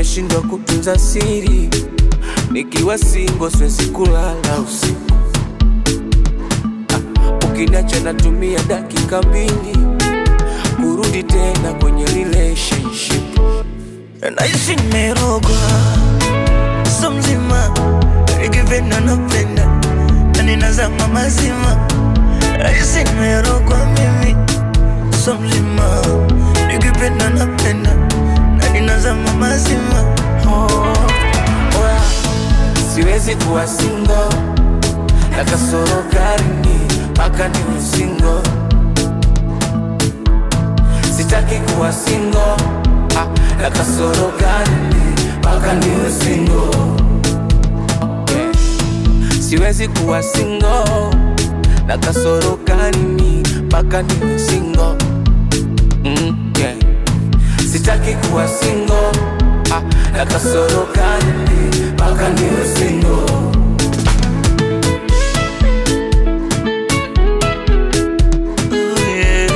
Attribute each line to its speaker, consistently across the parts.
Speaker 1: nimeshindwa kutunza siri, nikiwa singo siwezi kulala usiku. Ah, Ukiniacha natumia dakika mbili kurudi tena kwenye relationship.
Speaker 2: naishi nimerogwa so mzima ikipenda napenda na ninazama mazima naishi nimerogwa mimi so mzima ikipenda napenda na ninazama mazima
Speaker 1: Oh, oya, siwezi kuwa singo na kasoro karini mpaka niwe singo. Sitaki kuwa singo ah, na kasoro karini mpaka niwe singo. Yeah. Siwezi kuwa singo na kasoro karini mpaka niwe singo. Mm, yeah. Sitaki kuwa singo ah, na kasoro karini mpaka niwe singo.
Speaker 2: Oh, yeah.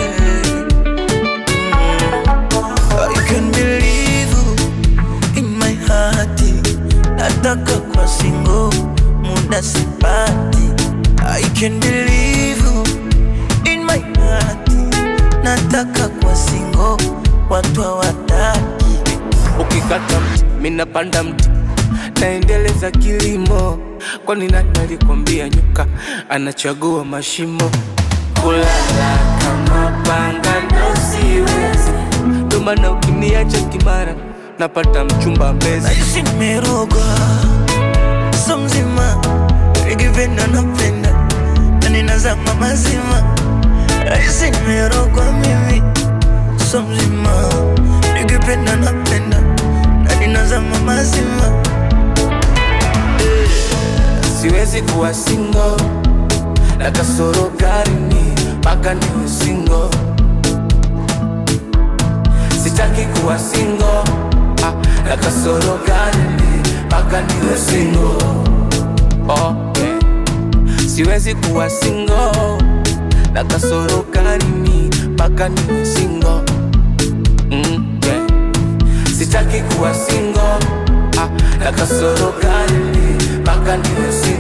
Speaker 2: I can believe you in my heart. Nataka kwa single, muda sipati. I can believe you in my heart. Nataka kwa single, watu hawataki.
Speaker 1: Ukikata mti, mina panda mti, naendeleza kilimo. Kwani nani alikwambia nyoka anachagua mashimo? Kulala kama panga ndo siwezi, ndo maana ukiniacha kimara napata mchumba mbezi.
Speaker 2: Naishi nimerogwa so mzima, nikipenda napenda na ninazama mazima. Naishi nimerogwa mimi so mzima, nikipenda napenda na ninazama mazima.
Speaker 1: Siwezi kuwa singo na kasoro karini mpaka niwe singo. Sitaki kuwa singo ah, na kasoro karini mpaka niwe singo. Oh, yeah. Siwezi kuwa singo na kasoro karini mpaka niwe singo. Mm, yeah. Sitaki kuwa singo ah, na kasoro karini mpaka niwe singo.